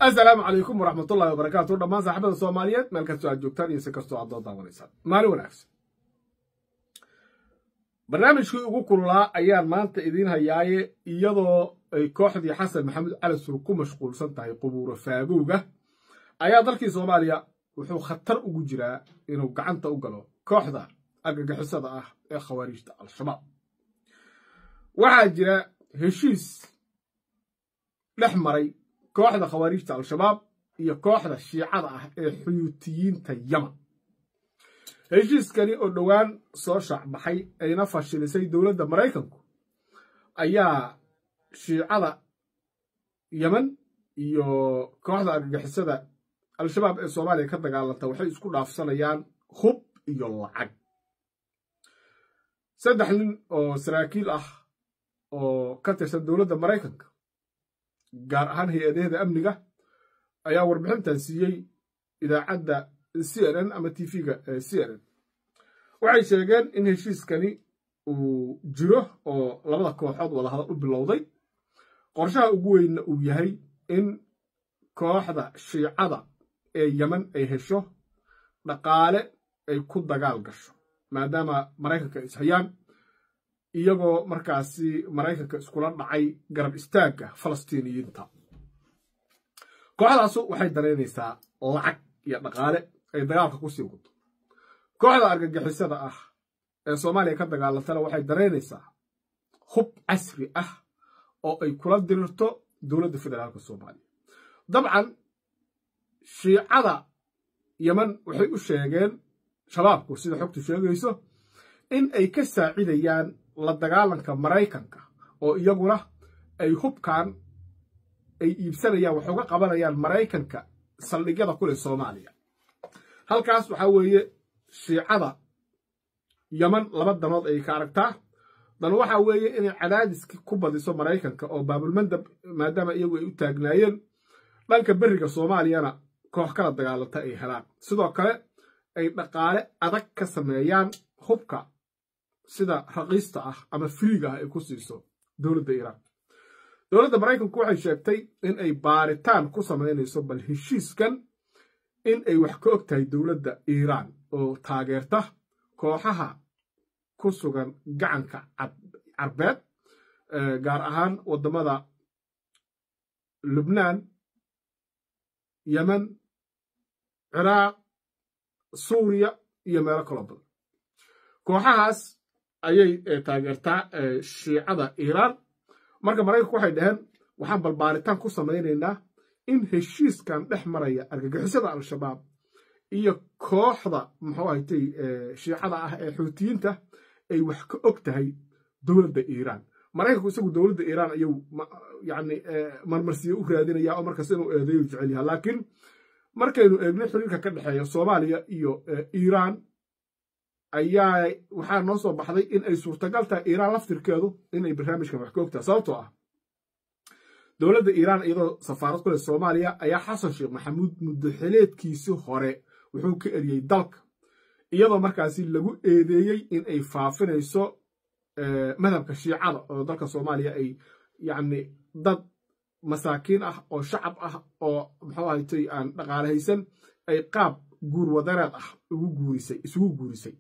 asalaamu calaykum waraxmatullahi wabarakaatu dhammaan saaxibada soomaaliyeed meel kastoo aad joogtaan iyo si kastoo aad doo daawanaysaan maalin wanaagsan barnaamijkii ugu kululaa ayaan maanta idiin hayaaye iyadoo ay kooxdii xasan maxamed cali sur ku mashquulsan tahay qubuuro faagowga ayaa dalkii soomaaliya wuxuu khatar ugu jiraa inuu gacanta u galo kooxda argagixisada ah ee khawaariijta al-shabaab waxaa jira heshiis dhex maray kooxda khawaariijta al-shabaab iyo kooxda shiicada ah ee xuyuutiyiinta yaman heshiiskani oo dhowaan soo shaacbaxay ayna fashilisay dowladda maraykanku ayaa shiicada yeman iyo kooxda argagixisada al-shabaab ee soomaaliya ka dagaalanta waxay isku dhaafsanayaan hub iyo lacag saddex nin oo saraakiil ah oo ka tirsan dowladda maraykanka gaar ahaan hay-adaheeda amniga ayaa warbixintan siiyey idaacadda c n n ama t v-ga c n n waxay sheegeen in heshiiskani uu jiro oo labada kooxood wadahadal u bilowday qorshaha ugu weynna uu yahay in kooxda shiicada ee yeman ay hesho dhaqaale ay ku dagaal gasho maadaama maraykanka ay ishayaan iyagoo markaasi maraykanka iskula dhacay garab istaagga falastiiniyiinta kooxdaasu waxay danaynaysaa lacag iyo dhaqaale ay dagaalka ku sii wado kooxda argagixisada ah ee soomaaliya ka dagaalantana waxay danaynaysaa hub casri ah oo ay kula dirirto dowladda federaalka soomaaliya dabcan shiicada yeman waxay u sheegeen shabaabku sida xogtu sheegayso in ay ka saacidayaan la dagaalanka maraykanka oo iyaguna ay hubkan ay iibsanayaan wax uga qabanayaan maraykanka saldhigyada kuleh soomaaliya halkaas waxaa weeye shiicada yeman laba danood ay ka aragtaa dan waxaa weeye inay cadaadiski ku badiso maraykanka oo baabulmandab maadaama iyagu ay u taagnaayeen dhanka beriga soomaaliyana koox kala dagaalanta ay helaan sidoo kale ay dhaqaale adag ka sameeyaan hubka sida raqiista ah ama firiiga ah ay ku siiso dowladda iiraan dowladda maraykanku waxay sheegtay in ay baaritaan ku samaynayso bal heshiiskan in ay wax ka og tahay dowladda iiraan oo taageerta kooxaha ku sugan gacanka carbeed gaar ahaan waddamada lubnaan yemen ciraaq suuriya iyo meelo kaloo badan kooxahaas ayay taageertaa shiicada iiraan marka maraykanku waxay dhaheen waxaan balbaaritaan ku samaynaynaa in heshiiskan dhex maraya argagixisada al-shabaab iyo kooxda muxuu haytay shiicada ah ee xuutiyiinta ay wax ka og tahay dowladda iiraan maraykanku isagu dowladda iiraan ayuu yani marmarsiyo u raadinaya oo markaas inuu eedeeyu jecel yaha laakiin markaynu eegno xiriirka ka dhexeeya soomaaliya iyo iiraan ayaa waxaa noo soo baxday in ay suurtagal tahay iiraan laftirkeedu inay barnaamijkan wax ka ogtahay sababtoo ah dowladda iiraan iyadoo safaarad ku leh soomaaliya ayaa xasan sheekh maxamuud muddoxileedkiisi hore wuxuu ka eriyey dalka iyadoo markaasi lagu eedeeyey in ay faafinayso madhabka shiicada oo dalka soomaaliya ay yacni dad masaakiin ah oo shacab ah oo muxuu ahaytay aan dhaqaale haysan ay qaab guur wadareed ah ugu guurisay isugu guurisay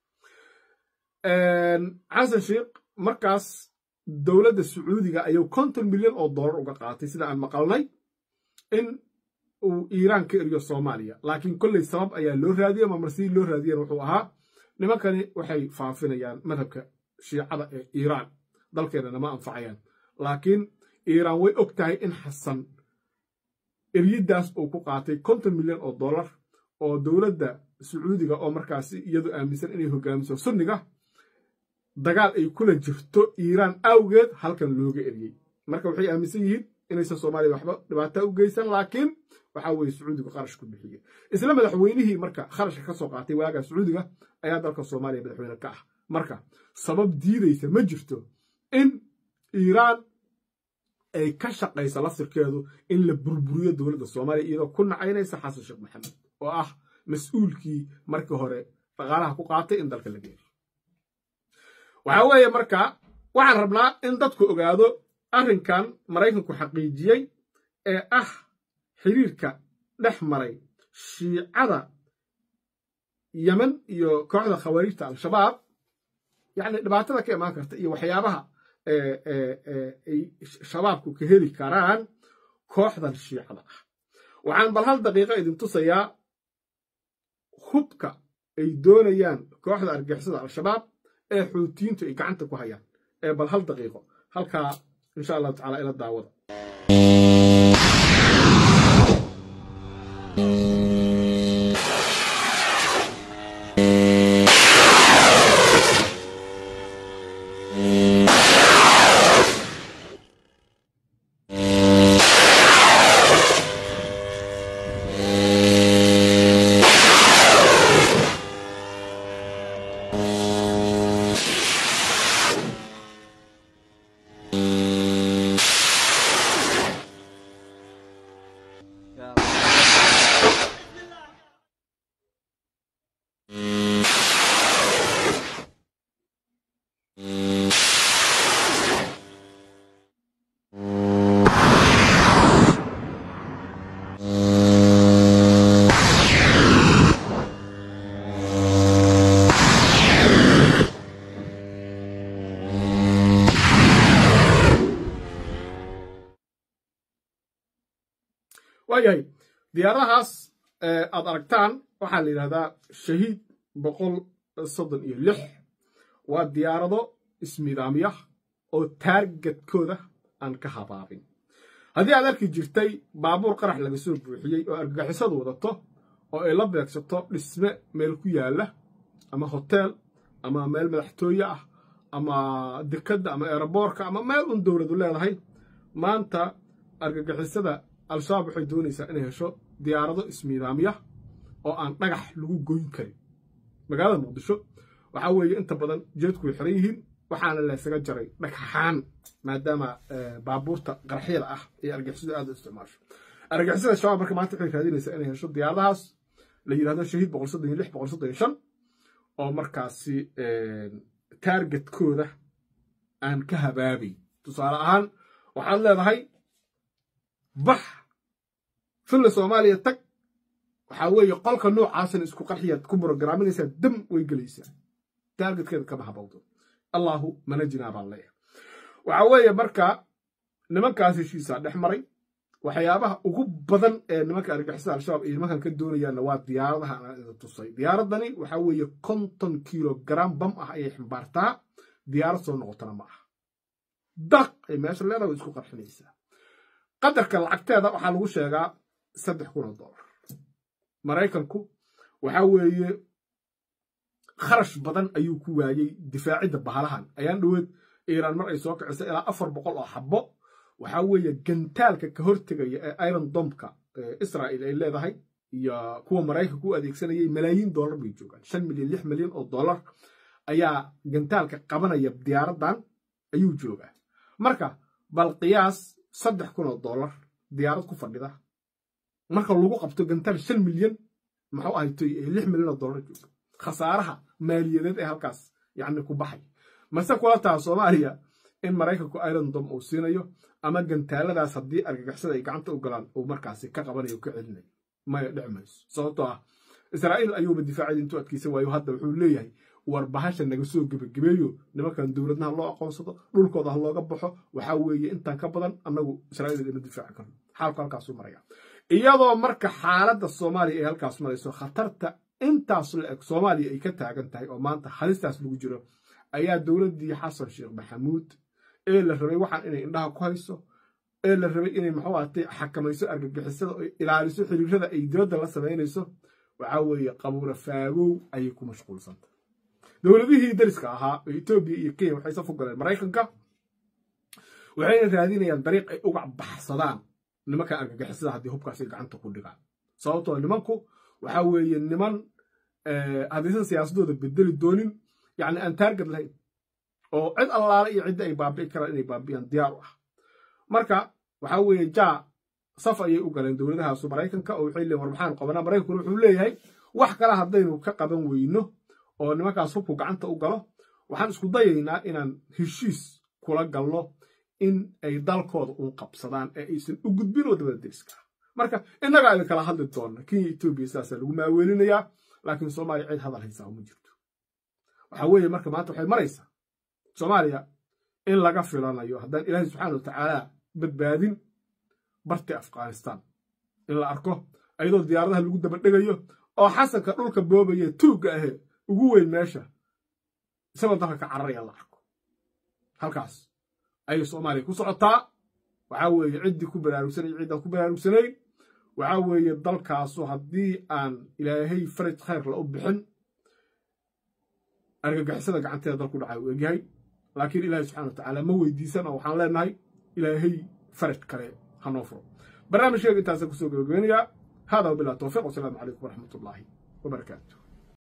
xasan sheekh markaas dowladda sacuudiga ayuu konton milyan oo dollar uga qaatay sida aan maqalnay in uu iiraan ka eriyo soomaaliya laakiin kolley sabab ayaa loo raadiyey mamarsidii loo raadiyen wuxuu ahaa nimankani waxay faafinayaan madhabka shiicada ee iiraan dalkeennana ma anfacayaan laakiin iiraan way og tahay in xasan eryiddaas uu ku qaatay konton milyan oo dollar oo dowladda sacuudiga oo markaasi iyadu aaminsan inay hogaamiso sunniga dagaal ay kula jirto iiraan awgeed halkan looga eriyey marka waxay aaminsan yihiin inaysan soomaaliya waxba dhibaata u geysan laakiin waxaa weye sacuudigu kharash ku bixiyey isla madaxweynihii marka kharashka ka soo qaatay waagaa sacuudiga ayaa dalka soomaaliya madaxweyne ka ah marka sabab diidaysa ma jirto in iiraan ay ka shaqaysa laftirkeedu in la burburiyo dowladda soomaaliya iyadoo ku nacaynaysa xasan sheekh maxamed oo ah mas-uulkii markii hore dhaqaalaha ku qaatay in dalka laga eriyo waxaa weeye marka waxaan rabnaa in dadku ogaado arrinkan maraykanku xaqiijiyey ee ah xiriirka dhex maray shiicada yemen iyo kooxda khawaarijta al-shabaab yacni dhibaatada ka imaan karta iyo waxyaabaha ay shabaabku ka heli karaan kooxdan shiicada ah waxaan bal hal daqiiqo idin tusayaa hubka ay doonayaan kooxda argixisada al-shabaab ee xuutiyiintu ay gacanta ku hayaan ee bal hal daqiiqo halkaa insha allahu tacala ila daawada waayahay diyaaradahaas aad aragtaan waxaa la yidhahdaa shahiid boqol soddon iyo lix waa diyaarado ismidaamya oo taargadkooda aan ka habaabin haddii aad arki jirtay baabuur qarax laga soo buuxiyey oo argagixisadu wadato oo ay la beegsato dhisme meel ku yaalla ama hoteel ama meel madaxtooye ah ama dekadda ama eeraboorka ama meel un dowladu leedahay maanta argagixisada al-shabaab waxay doonaysaa inay hesho diyaarado ismiidaamya oo aan dhagax lagu goyn karin magaalada muqdisho waxaa weeye inta badan jeedku way xiran yihiin waxaana laysaga jaray dhagxaan maadaama baabuurta qarxyada ah ee argixisadu aad u isticmaasho argixisada shabaab marka maanta waxay raadinaysaa inay hesho diyaaradahaas la yidhahdo shahiid boqol soddon iyo lix boqol soddon iyo shan oo markaasi taargetkooda aan ka habaabay tusaale ahaan waxaad leedahay bax filla soomaaliya tag waxaa weeye qolka noocaasana isku qarxiyaad ku brogaraminaysaa dam way gelaysaa taargetkeeda kama habawdo allahu manajinaa baan leeyahay waxaa weeye marka nimankaas heshiisaa dhex maray waxyaabaha ugu badan ee nimanka argixisada al-shabaab ay nimankan ka doonayaanna waa diyaaradaha aan idin tusay diyaaradani waxaa weeye konton kilogram bam ah ayay ximbaartaa diyaarad soo noqotana ma aha daq ay meesha leedaha way isku qarxinaysaa qadarka lacagteeda waxaa lagu sheegaa saddex kun oo dollar maraykanku waxaa weeye kharash badan ayuu ku waayey difaacidda bahalahan ayaan dhoweed iiraan mar ay soo kicisay ilaa afar boqol oo xabbo waxaa weeye gantaalka ka hortegaya ee iron domka israa'il ay leedahay iyo kuwa maraykanka u adeegsanayay malaayiin dollar bay joogaan shan milyan lix milyan oo dollar ayaa gantaalka qabanaya diyaaraddan ayuu joogaa marka bal qiyaas saddex kun oo dollar diyaarad ku fadhida marka lagu qabto gantaal shan milyan maxuu ahaytoy lix milyan oo dollar jooga khasaaraha maaliyadeed ee halkaas yacni ku baxay mase kula taha soomaaliya in maraykanku irondom uu siinayo ama gantaaladaas haddii argagixisada ay gacanta u galaan uu markaasi ka qabanayo ka celinayo maya dhici mayso sababtoo ah israa'iil ayuuba difaacida intuu adkaysan waayo hadda wuxuu leeyahay war bahasha naga soo gebagabeeyo nimankan dowladna ha loo aqoonsado dhulkooda ha looga baxo waxaa weeye intaan ka badan annagu israa'iil ina difaaci karno xaalku halkaasuu maraya iyadoo marka xaaladda soomaaliya ay halkaas marayso khatarta intaas la eg soomaaliya ay ka taagan tahay oo maanta halistaas lagu jiro ayaa dowladdii xasan sheekh maxamuud ee la rabay waxaan inay indhaha ku hayso ee la rabay inay maxuu ahatay xakamayso argagixisada oo ilaaliso xiriirada ay dowladda la samaynayso waxaa weeye qabuura faagow ayay ku mashquulsantay dowladihii dariska ahaa oo etoobiya iyo kenya waxay saf u galeen maraykanka waxayna raadinayaan dariiq ay uga baxsadaan nimankan argagixisada haddii hubkaasay gacanta ku dhigaan sababtoo nimanku waxaa weeye niman haddaysan siyaasadooda bedeli doonin yacni aan taargad lahayn oo cid allaale iyo cidda ay baabi'i karaan inay baabi'iyaan diyaar u ah marka waxaa weeye jaa saf ayay u galeen dowladahaasu maraykanka oo waxay leeyiin war maxaan qabanaa maraykankuna wuxuu leeyahay wax kale haddaynu ka qaban weyno oo nimankaas hubku gacanta u galo waxaan isku dayaynaa inaan heshiis kula galno in ay dalkooda uun qabsadaan ee aysan u gudbin waddamada deriska marka innagaa idin kala hadli doonna kenya etoobiya sidaasaa lagu maaweelinayaa laakiin soomaaliya cid hadal haysaa uma jirto waxaa weeye marka maanta waxay maraysaa soomaaliya in laga filanayo haddaan ilaahay subxaana wa tacaala badbaadin barti afghanistan in la arko ayadoo diyaaradaha lagu dabadhegayo oo xasanka dhulka boobaya tuugga ahee ugu weyn meesha isagoo dalka ka cararaya la arko halkaas ayay soomaaliya ku socotaa waxaa weeye ciddii ku baraarugsanay ciddaan ku baraarugsanayn waxaa weeye dalkaasu haddii aan ilaahay faraj khayrla u bixin argagixisada gacanteeda dalku dhacay u egyahay laakiin ilaahay subxana wa tacaala ma weydiisan oo waxaan leenahay ilaahay faraj kale hanoo furo barnaamijkeega intaasaan kusoo gabagabeynayaa hada wabilah towfiiq wasalaamu calaykum waraxmat ullaahi wabarakaatu